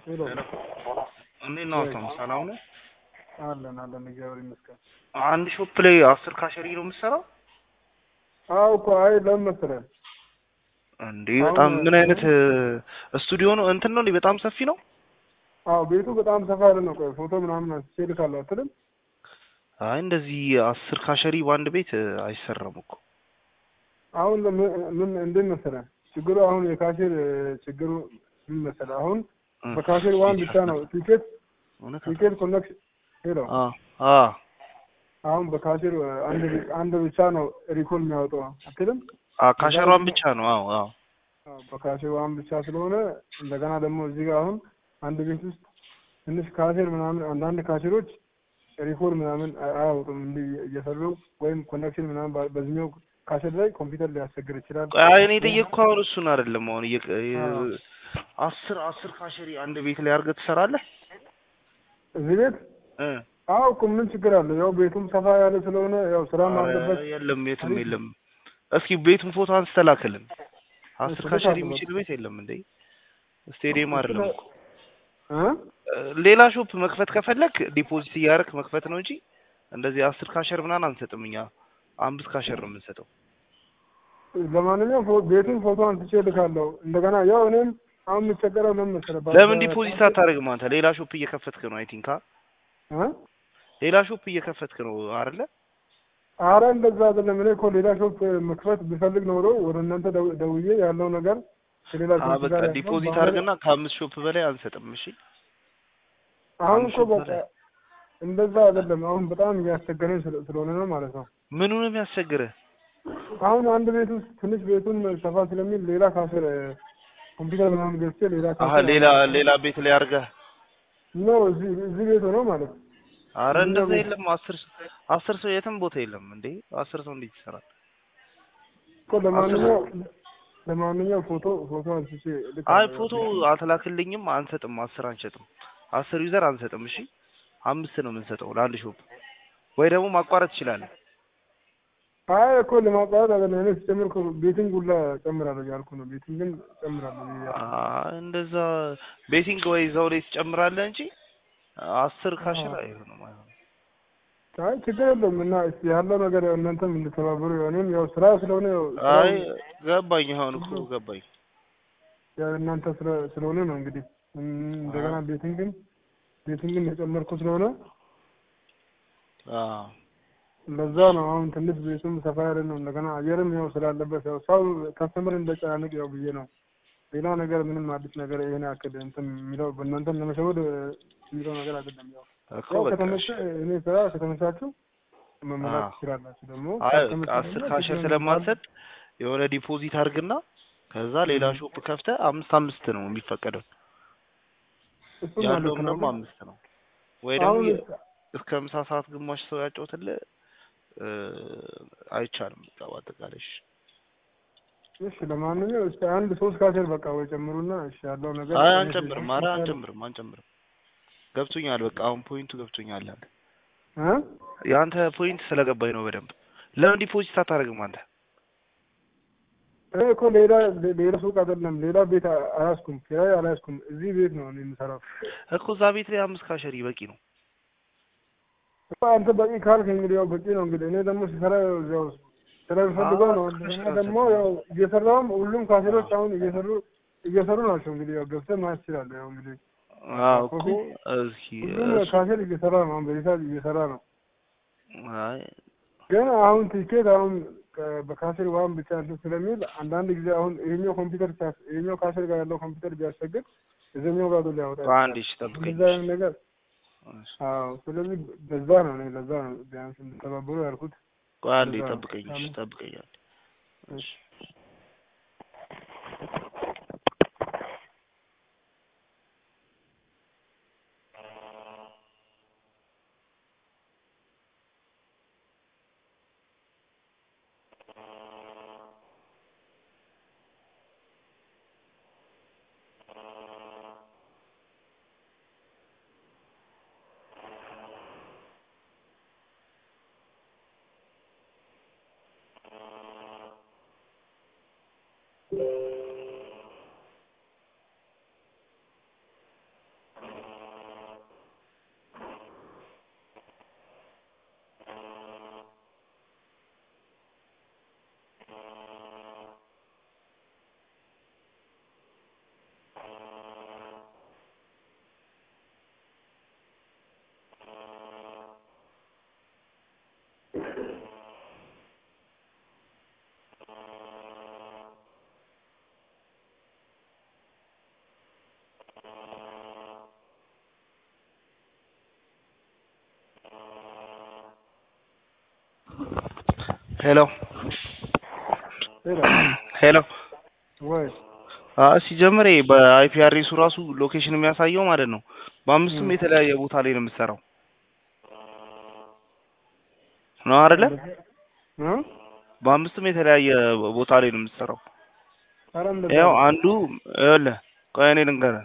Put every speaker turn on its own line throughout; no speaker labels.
ሄሎ
እንዴት ነው አቶም ሰላም ነው?
አለን አለን እግዚአብሔር ይመስገን።
አንድ ሾፕ ላይ አስር ካሸሪ ነው የምትሰራው
አዎ እኮ አይ ለምን መሰለህ
እንዴ? በጣም ምን አይነት ስቱዲዮ ነው? እንትን ነው እንዴ? በጣም ሰፊ ነው።
አዎ ቤቱ በጣም ሰፋ ያለ ነው። ቆይ ፎቶ ምናምን አንስቼ እልካለሁ አትልም?
አይ እንደዚህ አስር ካሸሪ በአንድ ቤት አይሰራም እኮ።
አሁን ምን ምን እንዴት መሰለህ ችግሩ አሁን የካሽር ችግሩ ምን መሰለህ አሁን በካሽር ዋን ብቻ ነው ቲኬት
እውነት
ቲኬት ኮኔክሽን ሄሎ
አ አ
አሁን በካሽር አንድ አንድ ብቻ ነው ሪኮል የሚያወጣው አትልም?
አ ካሸሯን ብቻ ነው። አዎ አዎ
አዎ በካሽር ዋን ብቻ ስለሆነ እንደገና ደግሞ እዚህ ጋር አሁን አንድ ቤት ውስጥ ትንሽ ካሽር ምናምን አንዳንድ ካሽሮች ሪኮል ምናምን አያወጡም እንዲህ እየሰሩ ወይም ኮኔክሽን ምናምን በ- በዚህኛው ካሽር ላይ ኮምፒውተር ሊያስቸግር ይችላል።
አይ እኔ የጠየቅኩህ አሁን እሱን አይደለም። አሁን እየቀ- የ- አስር አስር ካሸሪ አንድ ቤት ላይ አድርገህ ትሰራለህ?
እዚህ ቤት
እ
አዎ እኮ ምን ችግር አለ? ያው ቤቱም ሰፋ ያለ ስለሆነ ያው ስራም አለበት።
ኧረ የለም የትም የለም። እስኪ ቤቱን ፎቶ አንስተህ ላክልን። አስር
እሺ፣
ካሸሪ
ልካለሁ።
የሚችል ቤት የለም እንዴ? ስቴዲየም አይደለም እኮ።
እ
ሌላ ሾፕ መክፈት ከፈለክ ዲፖዚት እያደረክ መክፈት ነው እንጂ እንደዚህ አስር ካሸር ምናምን አንሰጥም እኛ። አምስት ካሸር ነው የምንሰጠው።
ለማንኛውም ፎ- ቤቱን ፎቶ አንስቼ እልካለሁ። እንደገና ያው እኔም አሁን የምቸገረው ለምን መሰለህ? በ-
ለምን
በ-
ዲፖዚት አታደርግም አንተ? ሌላ ሾፕ እየከፈትክ ነው። አይ ቲንክ
እ
ሌላ ሾፕ እየከፈትክ ነው አይደለ?
አረ እንደዛ አይደለም። እኔ እኮ ሌላ ሾፕ መክፈት ብፈልግ ኖሮ ወደ እናንተ ደው- ደውዬ ያለው ነገር ከሌላ
አ
ሾፕ
በቃ
ጋር ያለው
ዲፖዚት
ባህሪ-
አድርግና ከአምስት ሾፕ በላይ አንሰጥም። እሺ
አሁን
አምስት
እኮ
ሾፕ
በቃ
በላይ
እንደዛ አይደለም። አሁን በጣም እያስቸገረኝ ስለ- ስለሆነ ነው ማለት ነው።
ምኑ ነው የሚያስቸግርህ?
አሁን አንድ ቤት ውስጥ ትንሽ ቤቱን ሰፋ ስለሚል ሌላ ካስር ኮምፒውተር ምናምን ገዝቼ ሌላ
አሀ
ካስር
ሌላ ሌላ ቤት ላይ አድርገህ
ነው እዚህ እዚህ ቤት ሆኖ ማለት ነው።
አረ
እኛ
እንደዛ
ቤት-
የለም። አስር ሰው አስር ሰው የትም ቦታ የለም እንዴ። አስር ሰው እንዴት ይሰራል?
እኮ ለማንኛው ለማንኛው ፎቶ ፎቶ አንስቼ ልክ
አይ ፎቶ አትላክልኝም፣ አንሰጥም። አስር አንሸጥም። አስር ዩዘር አንሰጥም። እሺ አምስት ነው የምንሰጠው ለአንድ ሾፕ። ወይ ደግሞ ማቋረጥ ትችላለህ።
አይ እኮ ለማቋረጥ አይደለም። እኔ ስጨምር እኮ ቤቲንግ ሁላ ጨምራለሁ ያልኩ ነው። ቤቲንግን ጨምራለሁ ብዬ ያልኩ።
አይ እንደዛ ቤቲንግ ወይ እዛው ላይ ትጨምራለህ እንጂ አስር ካሽር
አዎ።
አይሆንም አይሆንም።
አይ ችግር የለውም እና እስኪ ያለው ነገር ያው እናንተም እንድተባበሩ ያው እኔም ያው ስራ ስለሆነ ያው
አይ
ስራው
ገባኝ። አሁን እኮ ገባኝ።
ያው እናንተ ስለ- ስለሆነ ነው እንግዲህ እም፣ እንደገና ቤቲንግን ቤቲንግን የጨመርኩ ስለሆነ
አዎ
ለዛ ነው አሁን ትንሽ ቤቱም ሰፋ ያለ ነው። እንደገና አየርም ያው ስላለበት ያው ሰው ከስተመር እንደጨናነቅ ያው ብዬ ነው። ሌላ ነገር ምንም አዲስ ነገር ይሄን ያክል እንትን የሚለው በእናንተን ለመሸወድ የሚለው ነገር አይደለም። ያው
እኮ
ያው
በቃ
ከተመቸ
እሺ።
እኔ ስራ ከተመቻችሁ መመላት
አዎ።
ትችላላችሁ። ደግሞ
አይ
ካልተመቸ
አስር
ደግሞ
ካሸር
ችግር
ስለማትሰጥ የሆነ ዲፖዚት አድርግና ከዛ ሌላ
እም።
ሾፕ ከፍተህ አምስት አምስት ነው የሚፈቀደው።
እሱም ማለት
ያለውም
ነው
ደግሞ
ግን
አምስት ነው። ወይ ደግሞ
አሁን
የ- እስከ ምሳ ሰዓት ግማሽ ሰው ያጫውትልህ እ፣ አይቻልም። በቃ በአጠቃላይ እሺ።
እሺ ለማንኛውም እስኪ አንድ ሶስት ካሴር በቃ ወይ ጨምሩና እሺ ያለው ነገር
አይ
እኔ
አንጨምርም፣ ኧረ
ሲስተም
አንጨምርም፣ አንጨምርም። ገብቶኛል። በቃ አሁን ፖይንቱ ገብቶኛል። አንተ
እ
የአንተ ፖይንት ስለገባኝ ነው በደንብ። ለምን ዲፖዚት አታደርግም አንተ?
እኔ እኮ ሌላ ሌላ ሱቅ አይደለም ሌላ ቤት አ- አያዝኩም፣ ኪራይ አልያዝኩም። እዚህ ቤት ነው እኔ የምሰራው።
እኮ እዛ ቤት ላይ አምስት ካሸሪ በቂ ነው።
እኮ አንተ በቂ ካልክ እንግዲህ ያው በቂ ነው። እንግዲህ እኔ ደግሞ ስሰራ ያው እዚያው ስለምፈልገው ነው።
አዎ፣
እንደገና ደግሞ ያው እየሰራውም ሁሉም ካሴሮች አሁን እየሰሩ እየሰሩ ናቸው። እንግዲህ ያው ገብተህ ማየት ትችላለህ። ያው እንግዲህ
አዎ እኮ
ኮፊ
እስኪ
ሁሉም
እሱ
ካሴር እየሰራ ነው። አሁን በዚህ ሰዓት እየሰራ ነው።
አይ
ግን አሁን ቲኬት አሁን ከ- በካሴር ዋን ብቻ እንትን ስለሚል አንዳንድ ጊዜ አሁን ይሄኛው ኮምፒውተር ሲያስ- ይሄኛው ካሴር ጋር ያለው ኮምፒውተር ቢያስቸግር እዚህኛው ጋር ሊያወጣ
በአንድ
ይችላል።
እሺ ጠብቀኝ።
እንደዛ አይነት ነገር
እሺ።
አዎ። ስለዚህ በዛ ነው እኔ ለዛ ነው ቢያንስ እንድተባበሩ ያልኩት።
ቆይ አንዴ
ለዛ ነው
ጠብቀኝ። እሺ
ሳምንት
ጠብቀኝ አንዴ።
እሺ
ሄሎ
ሄሎ
ሄሎ
ወይ
አይ ሲጀምር ይሄ በአይፒ አድሬሱ ራሱ ሎኬሽን የሚያሳየው ማለት ነው በአምስቱም
ም።
የተለያየ ቦታ ላይ ነው የምትሰራው ነው አይደለ?
እ?
በአምስቱም የተለያየ ቦታ ላይ ነው የምትሰራው።
ኧረ እንደዛ
ያው
ነው።
አንዱ ይኸውልህ ቆይ እኔ ልንገርህ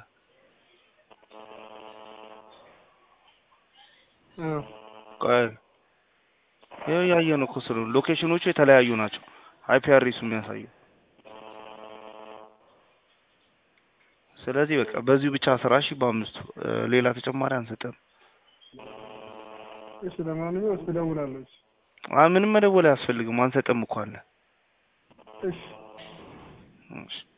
እ።
ቆይ ይኸው ያየህ ነው እኮ ስለ ሎኬሽኖቹ የተለያዩ ናቸው አይፒ አድሬሱ የሚያሳየው ስለዚህ በቃ በዚሁ ብቻ ስራ እሺ በአምስቱ እ፣ ሌላ ተጨማሪ አንሰጥም
እሺ ለማንኛውም እስኪ እደውላለሁ። እሺ
አይ ምንም መደወል አያስፈልግም አንሰጥም እኮ አለ
እሺ
እሺ